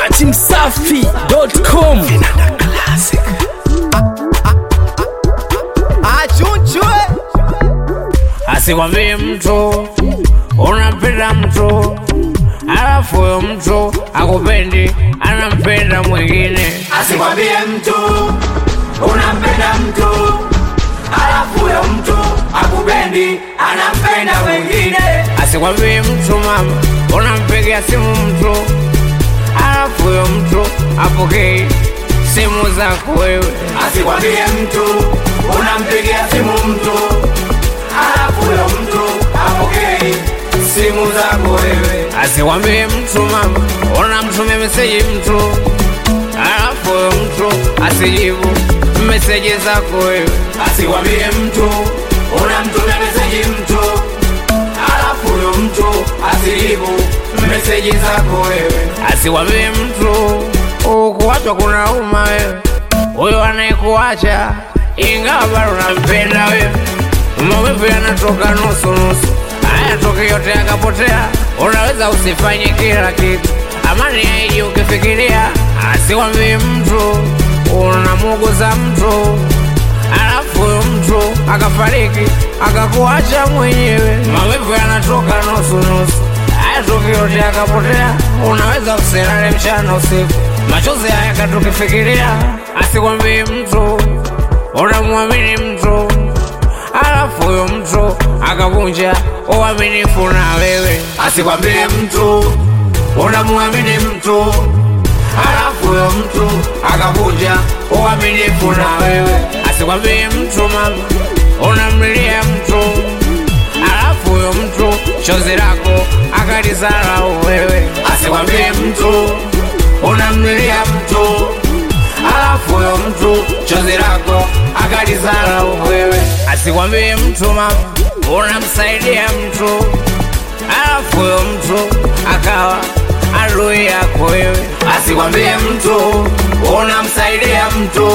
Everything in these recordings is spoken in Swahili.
datimsafi.com achunchwe asikwambie mtu unampenda mtu alafu huyo mtu akupendi anampenda mwingine asikwambie mtu unampenda mtu alafu huyo mtu akupendi anampenda mwingine asikwambie mtu mama unampigia simu mtu alafu huyo mtu apokei simu zako wewe asikwambie mtu unampigia simu mtu alafu huyo mtu apokei simu zako wewe asikwambie mtu mama unamtumia meseji mtu alafu huyo mtu asijibu meseji zako wewe asikwambie mtu unamtumia meseji mtu alafu huyo mtu asijibu meseji zako wewe asikwambie mtu ukuachwa kuna uma wewe huyo anayekuacha ingawa bado unampenda wewe maumivu yanatoka nusu nusu hayatoki yote yakapotea unaweza usifanye kila kitu amani yaiji ukifikiria asikwambie mtu unamuguza mtu alafu huyo mtu akafariki akakuacha mwenyewe maumivu yanatoka nusu nusu hayatoki yote yakapotea unaweza usilale mchana usiku machozi haya katukifikiria asikwambie mtu unamwamini mtu alafu huyo mtu akavunja uaminifu na wewe asikwambie mtu unamwamini mtu alafu huyo mtu akavunja uaminifu na wewe asikwambie mtu mama unamlilia mtu alafu huyo mtu chozi lako akalizarau wewe asikwambie mtu unamlilia mtu alafu huyo mtu chozi lako akalizarau wewe asikwambie mtu mama unamsaidia mtu alafu huyo mtu akawa adui yako wewe asikwambie mtu unamsaidia mtu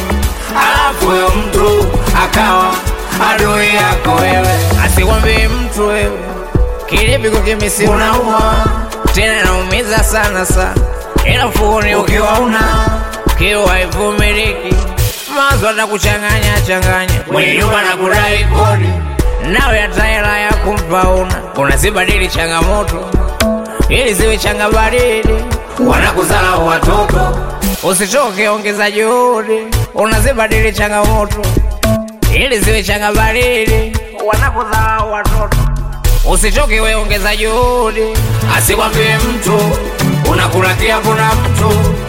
alafu huyo mtu akawa adui yako wewe asikwambie mtu wewe kilipiko kimisi unauma tena naumiza sana sana ila mfukoni ukiwa una kiwa haivumiliki mazo atakuchanganya changanya mwenye nyumba na kudai kodi nawe hata hela ya kumpa una unazibadili changamoto ili ziwe changa baridi wanakuzala watoto usichoke ongeza juhudi unazibadili changamoto ili ziwe changa baridi wanakudharau watoto usichoke we ongeza juhudi asikwambie mtu unakula kiapo na mtu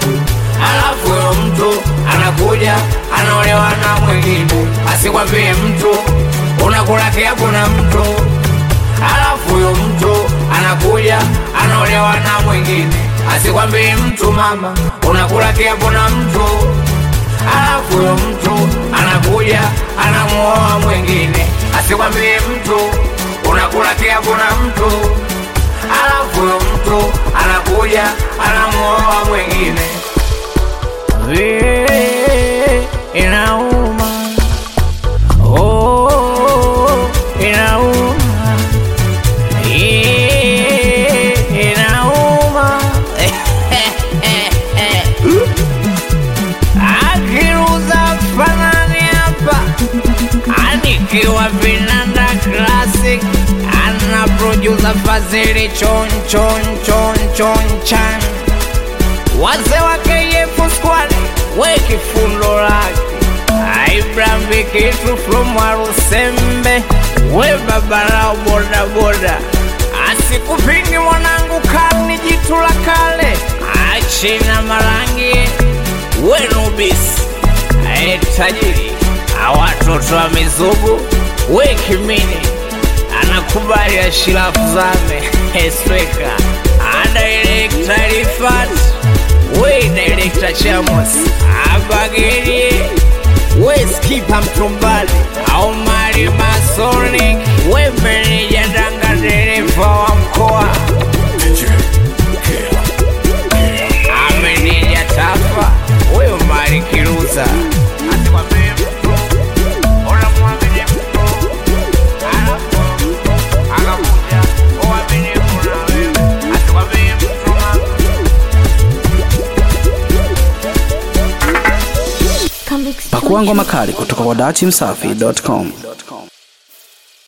alafu huyo mtu anakuja anaolewa na mwingine asikwambie mtu unakula kiapo na mtu alafu huyo mtu anakuja anaolewa na mwingine asikwambie mtu mama unakula kiapo na mtu alafu huyo mtu anakuja anamuoa mwingine asikwambie mtu unakula kiapo na mtu alafu huyo mtu anakuja anamuoa mwingine Vile inauma oh, inauma Eh, inauma akiruza fanani hapa anikiwa vinanda classic ana producer fazili chon chon chon chon chan wazee wa KF squad we kifundo lake Abraham Vikitu from Warusembe we babarao boda boda asikupingi mwanangu kani jitu la kale achina marangi we nubis ae tajiri awatoto wa mizugu we kimini anakubali ashirafu zame esweka adaelekta rifat we direkta chamos abagerie we skipa mtumbali au mali masonic we meneja danga dereva wa mkoa ameneja tafa huyo mali kiruza asikwambie mtu unamwamini mtu alafu akakuja uaminifu na wewe asikwambie mtu mama Come Pakua ngoma kali kutoka kwa dachimsafi.com.